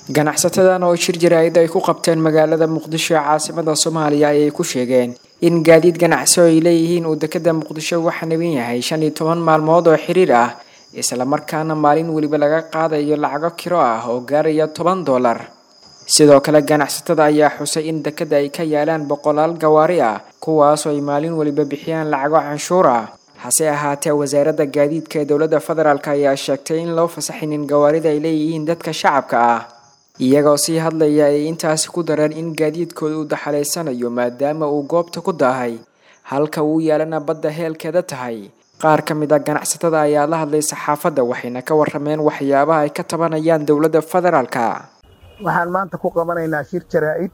ganacsatadan oo shir jaraa'id ay ku qabteen magaalada muqdisho ee caasimada soomaaliya ayay ku sheegeen in gaadiid ganacsi oo ay leeyihiin uu dekada muqdisho waxa nabin yahay shan iyo toban maalmood oo xiriir ah islamarkaana maalin weliba laga qaadayo lacago kiro ah oo gaaraya toban dollar sidoo kale ganacsatada ayaa xusay in dekada ay ka yaalaan boqolaal gawaari ah kuwaasoo ay maalin weliba bixiyaan lacago canshuur ah hase ahaatee wasaaradda gaadiidka ee dowladda federaalk ayaa sheegtay in loo fasaxinin gawaarida ay leeyihiin dadka shacabka ah iyagoo sii hadlaya ay intaasi ku dareen in gaadiidkooda uu daxalaysanayo maadaama uu goobta ku daahay halka uu yaalana badda heelkeeda tahay qaar ka mid a ganacsatada ayaa la hadlay saxaafadda waxayna ka warameen waxyaabaha ay ka tabanayaan dowladda federaalka waxaan maanta ku qabanaynaa shir jaraa'id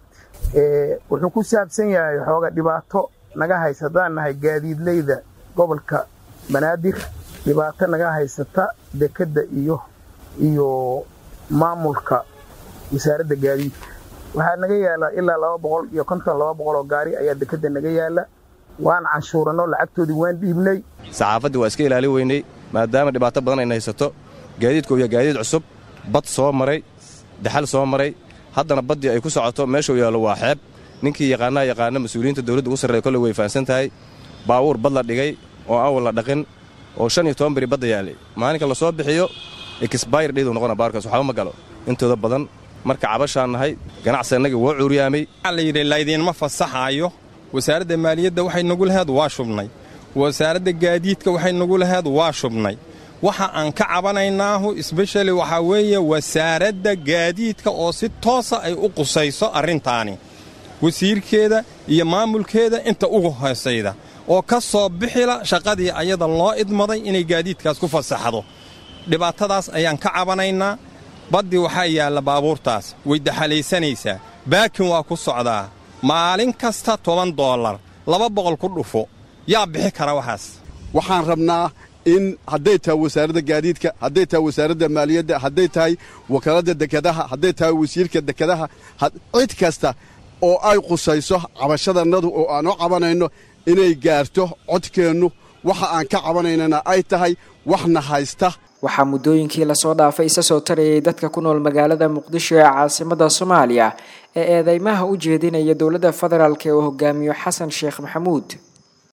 wuxuu ku saabsan yahay xooga dhibaato naga haysataan nahay gaadiidleyda gobolka banaadir dhibaato naga haysata dekedda iyo iyo maamulka wasaaradda gaadiidka waxaa naga yaala ilaa laba boqol iyo konton laba boqol oo gaari ayaa dekedda naga yaala waan canshuuranno lacagtoodii waan dhiibnay saxaafaddii waa iska ilaali weynay maadaama dhibaato badan ayna haysato gaadiidku iyo gaadiid cusub bad soo maray daxal soo maray haddana baddii ay ku socoto meeshuu yaallo waa xeeb ninkii yaqaanaa yaqaana mas-uuliyiinta dawladda ugu sarreeya kolley way fahansan tahay baawuur bad la dhigay oo awal la dhaqin oo shan iyo toban beri badda yaallay maalinka la soo bixiyo exbayr dhiiduu noqona baarkaas waxba ma galo intooda badan marka cabashaan nahay ganacsi annagii woo cuuryaamay waxaa la yidhi laydinma fasaxaayo wasaaradda maaliyadda waxay nagu laheed waa shubnay wasaaradda gaadiidka waxay nagu laheed waa shubnay waxa aan ka cabanaynaahu sbeshali waxaa weeye wasaaradda gaadiidka oo si toosa ay u qusayso arrintaani wasiirkeeda iyo maamulkeeda inta ugu hoosayda oo ka soo bixila shaqadii ayada loo idmaday inay gaadiidkaas ku fasaxdo dhibaatadaas ayaan ka cabanaynaa baddii waxaa yaalla baabuurtaas way daxalaysanaysaa baakin waa ku socdaa maalin kasta toban doollar laba boqol ku dhufo yaa bixi kara waxaas waxaan rabnaa in hadday tahay wasaaradda gaadiidka hadday tahay wasaaradda maaliyadda hadday tahay wakaaladda dekedaha hadday tahay wasiirka dekedaha cid kasta oo ay qusayso cabashadannadu oo aan u cabanayno inay gaarto codkeennu waxa aan ka cabanaynana ay tahay waxna haysta waxaa muddooyinkii lasoo dhaafay isa soo tarayay dadka ku nool magaalada muqdisho ee caasimada soomaaliya ee eedeymaha u jeedinaya dowladda federaalk ee uu hogaamiyo xasan sheekh maxamuud